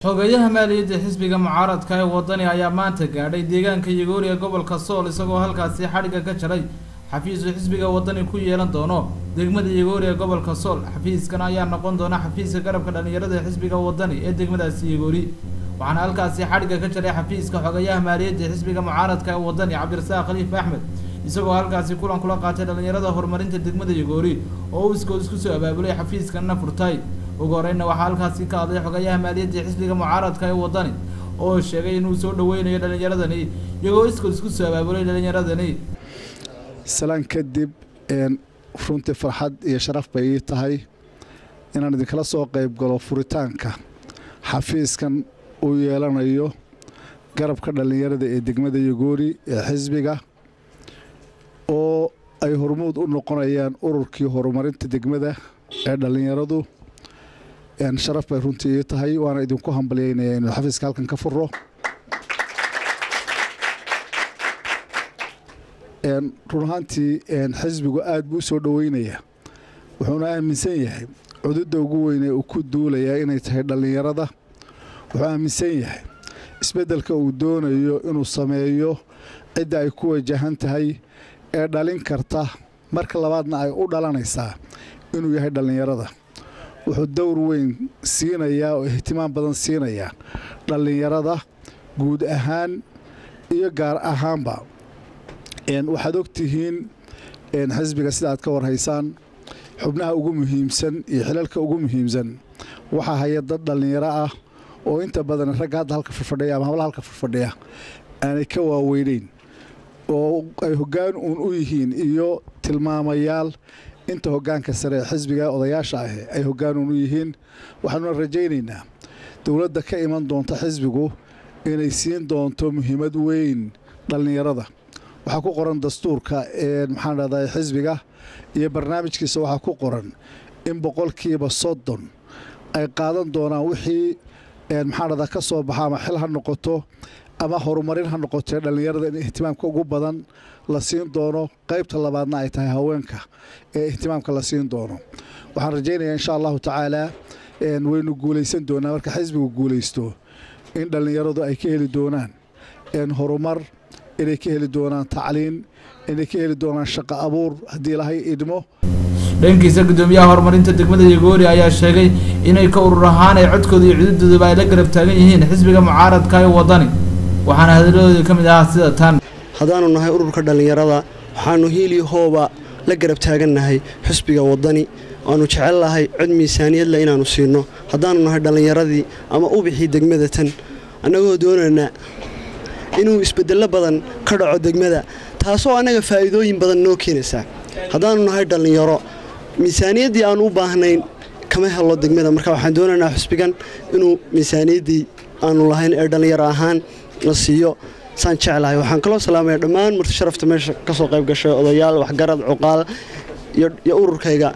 xogeyaha maaliyadda xisbiga mucaaradka ee wadani ayaa maanta gaadhay deegaanka yagoori ee gobolka sool isagoo halkaasi xadhigga ka jaray xafiisu xisbiga wadani ku yeelan doono degmada yagoori ee gobolka sool xafiiskan ayaa noqon doona xafiiska garabka dhallinyarada ee xisbiga wadani ee degmadaasi yagoori waxaana halkaasi xadhigga ka jaray xafiiska xogeyaha maaliyadda xisbiga mucaaradka ee wadani cabdirasaaq khaliif axmed isagoo halkaasi kulan kula qaatay dhallinyarada horumarinta degmada yagoori oo uu iskood isku soo abaabulay xafiiskanna furtay ugu horeyna waxaa halkaasi ka hadlay xogeyaha maaliyadda xisbiga mucaaradka ee wadani oo sheegay inuu soo dhaweynayo dhallinyaradani iyagoo iskood isku soo abaabulay dhallinyaradani salaan kadib runtii farxad iyo sharaf bay ii tahay inaan idinkala soo qayb galo furitaanka xafiiskan uu yeelanayo garabka dhallinyarada ee degmada yagoori ee xisbiga oo ay hormuud u noqonayaan ururkii horumarinta degmada ee dhallinyaradu sharaf bay runtii ii tahay waana idinku hambalyeynaya inuu xafiiska halkan ka furo run ahaantii xisbigu aad buu u soo dhoweynaya wuxuuna aaminsan yahay cududda ugu weyn ee uu ku duulayaa inay tahay dhallinyarada wuxuu aaminsan yahay isbeddelka uu doonayo inuu sameeyo cidda ay ku wajahan tahay ee dhalin karta marka labaadna ay u dhalanaysaa inuu yahay dhallinyarada wuxuu dowr weyn siinayaa oo ihtimaam badan siinayaa dhallinyarada guud ahaan iyo gaar ahaanba waxaad ogtihiin xisbiga sida aad ka warhaysaan xubnaha ugu muhiimsan iyo xilalka ugu muhiimsan waxaa haya dad dhallinyaro ah oo inta badan ragga hadda halka fadfadhiya ama hablaha halka fadfadhiya aanay ka waaweyneyn oo ay hoggaan uun u yihiin iyo tilmaamayaal inta hoggaanka sare ee xisbiga odayaasha ahi ay hoggaan uun u yihiin waxaanuna rajaynaynaa dowladda ka iman doonta xisbigu inay siin doonto muhiimad weyn dhallinyarada waxaa ku qoran dastuurka maxaan dhahdaa xisbiga iyo barnaamijkiisa waxaa ku qoran in boqolkiiba soddon ay qaadan doonaan wixii maxaan dhahdaa ka soo baxa ama xil ha noqoto ama horumarin ha noqotee dhallinyarada in ihtimaamka ugu badan la siin doono qaybta labaadna ay tahay haweenka ee ihtimaamka la siin doono waxaan rajaynayaa insha allahu tacaalaa waynu guulaysan doonaa marka xisbigu guulaysto in dhallinyaradu ay ka heli doonaan horumar inay ka heli doonaan tacliin inay ka heli doonaan shaqo abuur haddii ilahay idmo dhankiisa guddoomiyaha horumarinta degmada yagoori ayaa sheegay inay ka urur ahaan ay codkooda iyo cududooduba ay la garab taagan yihiin xisbiga mucaaradka ee wadani waxaana hadaladoodii ka mid ahaa sida tan haddaanu nahay ururka dhallinyarada waxaanu hiiliyo hooba la garab taagannahay xisbiga wadani waanu jecel lahay cod miisaaniyadle inaannu siinno haddaanu nahay dhallinyaradii ama ubixii degmada tan annagoo doonaynaa inuu isbedello badan ka dhaco degmada taasoo annaga faa'iidooyin badan noo keenaysaa haddaannu nahay dhallinyaro miisaaniyaddii aannu u baahnayn kama helo degmada marka waxaan doonaynaa xusbigan inuu miisaaniyaddii aannu lahayn ee dhallinyaro ahaan la siiyo saan jeclahay waxaan kaloo salaamaya dhammaan marti sharafta meesha ka soo qayb gashay odayaal waxgarad cuqaal iyo ururkayga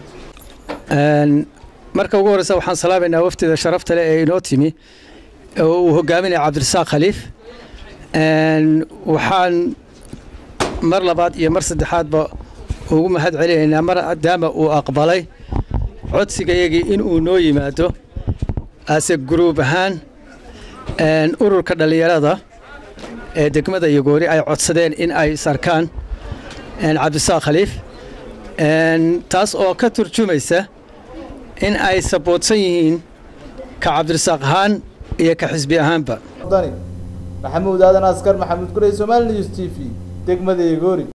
marka ugu horreysa waxaan salaamaynaa waftida sharafta leh ee inoo timi oo uu hogaaminaya cabdirasaaq khaliif waxaan mar labaad iyo mar saddexaadba ugu mahad celinaynaa maadaama uu aqbalay codsigayagii inuu noo yimaado ase guruub ahaan ururka dhallinyarada ee degmada yagoori ay codsadeen in ay sarkaan cabdisaaq khaliif taas oo ka turjumaysa in ay saboodsan yihiin ka cabdirasaaq ahaan iyo ka xisbi ahaanba maxamuud aadan askar maxamuud gurey somaali news t v degmada yagoori